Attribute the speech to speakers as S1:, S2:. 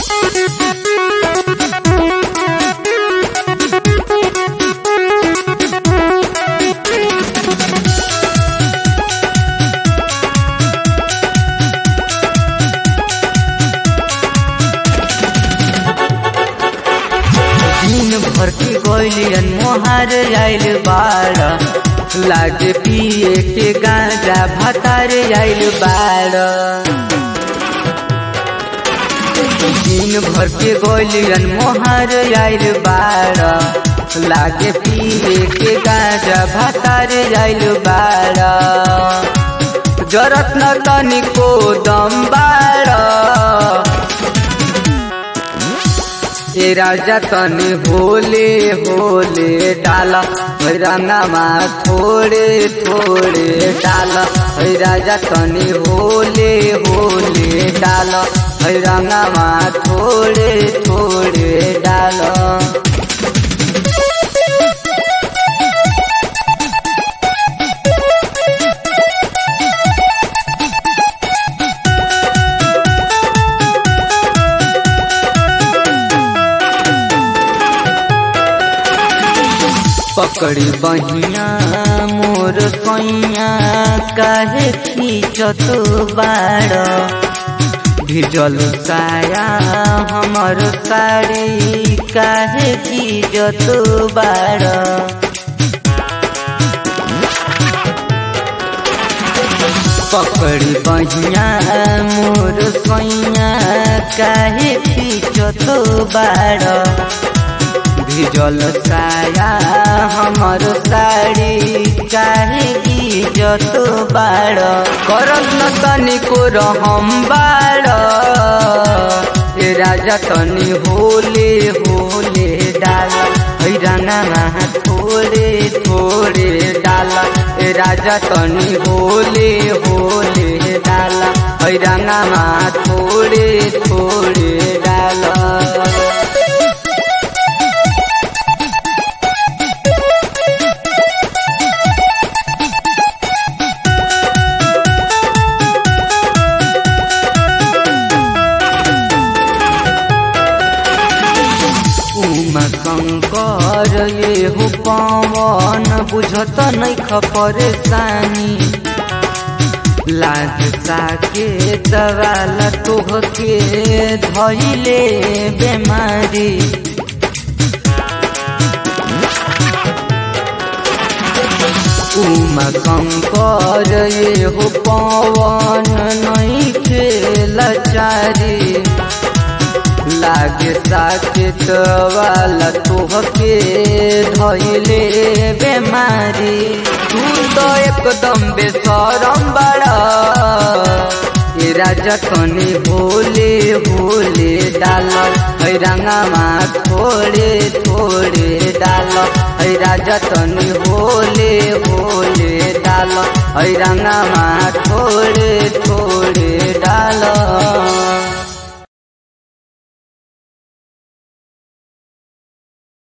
S1: दिन भर के गोलियन मोहर आइल बाड़ लागे पिए के गांजा भतार आइल बाड़ दिन भर के गोलियन मोहर आइल बाड़ लागे पिए के गांजा भतार आइल बाड़ जरत न तनिको दम बाड़ ए राजा तनी होले होले डाला रंगामा थोड़े थोड़े डाला है राजा तनी होले होले डाला है रंगामा थोड़े थोड़े डाला पकड़ी बहिया मोर सैया काहे खींचत बाड़ भिजल साया हमर साड़ी काहे खींचत बाड़ पकड़ी बहिया मोर सैया काहे खींचत बाड़ भिजल साया हमर साड़ी काहे इज्जत बाड़ करत न तनिको रहम बाड़ ए राजा तनी होले होले डाल है रंगामा थोड़े थोड़े डाल ए राजा तनी होले होले डाल है रंगामा थोड़े थोड़े डाल उमा शङ्कर ये हो पवन बुझत नै परेशानी लाग साके दवाल तोहके धैले बेमारी उमा शङ्कर ये हो पवन नै खेलचारी लागे साकेत वाला तोहके धैले बेमारी तू तो एकदम बेसरम बड़ा ए राजा तनी होले होले डाल है रंगामा थोड़े थोड़े डाल है राजा तनी होले होले डाल है रंगामा थोड़े थोड़े